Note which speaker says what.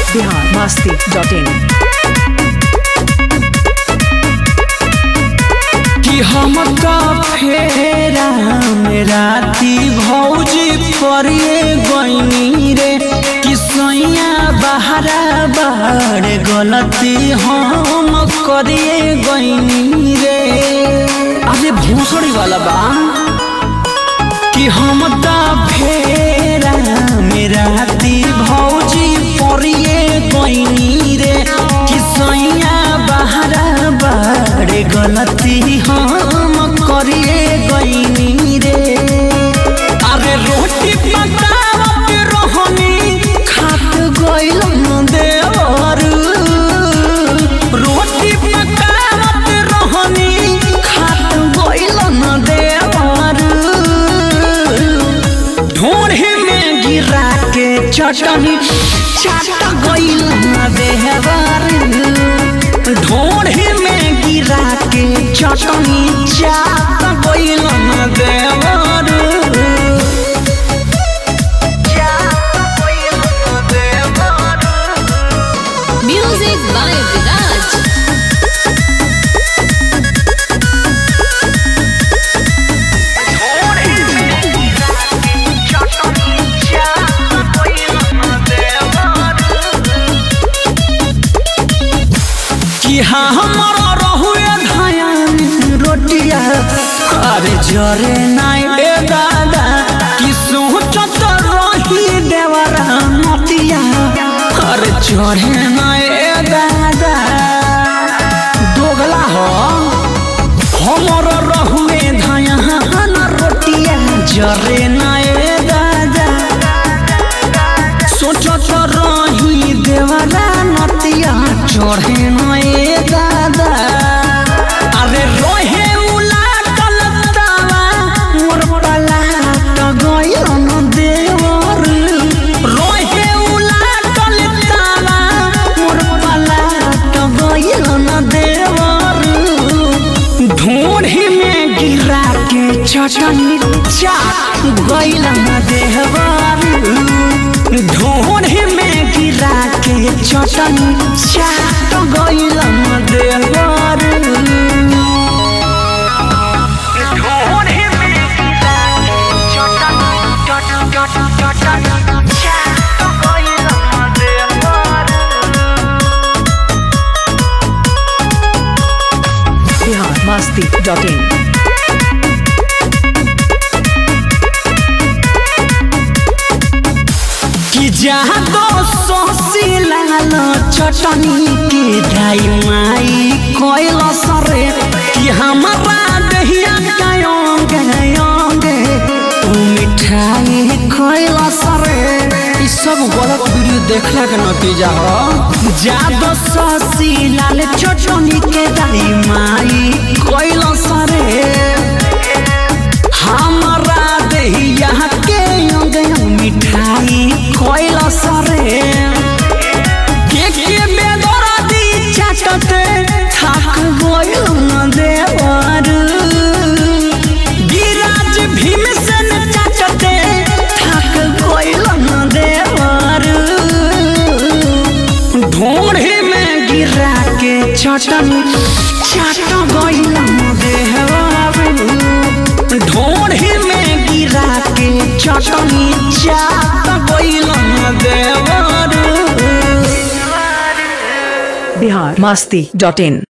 Speaker 1: Bihar Masti dot in
Speaker 2: कि हम का फेरा में राती भौजी परिए गईनी रे कि सैया बहरा बाड़ गलती हम करिए गईनी रे अरे भोसड़ी वाला बा कि हम का फेरा में राती भौजी परिए गईनी रे कि सैया बहरा बाड़े गलती हम करिए गईनी रे अरे रोटी पकावत रहनी खात गइल देवर रोटी पकावत रहनी खात गइल देवर ढोढ़े में गिरा के चटनी चाट गइल देवर ढोढ़े में गिरा के चटनी चाट गइल देवर
Speaker 3: Music by Viraj.
Speaker 2: कि हाँ हमारा रहुए धयान रोटिया अरे जरे नाई ए दादा कि सोचत रही देवरा नतिया अरे चढ़े नाई ए दादा दोगला हो हमारा रहुए धयान रोटिया जरे नाई दादा सोचत रही देवरा नतिया चढ़े नए दादा अरे रोहे उलाटल तावा मोर पलाट गइल न देवर रोहे उलाटल तावा मोर पलाट गइल न देवर ढूंढी में गिरा के चटनी चाट गइल न देवर ढूंढी में गिरा के चटनी चाट गइल न देवर ढूंढी में गिरा के चटनी चट चट चटनी चाट गइल न देवर
Speaker 1: बिहार मस्ती डॉट इन
Speaker 2: कि जहाँ दो सोसी लाल चटनी के दाई माई कोयल सरे कि हमारा दहिया गायोंगे गायोंगे तू मिठाई कोयल सरे ई सब गलत वीडियो देखला के नतीजा हो जादो सोसी लाल चटनी के दाई माई कोयल सरे हमारा दहिया के अंग अंग मिठाई कोइला सरे के के बेदरा दी चाटते थाक गइल न देवर गिराज भीम से न चाटते थाक गइल न देवर ढोढ़े में गिरा के चटनी चाट गइल न देवर ढोढ़े में गिरा के चटनी चाट गइल न देवर
Speaker 1: बिहार मस्ती डॉट इन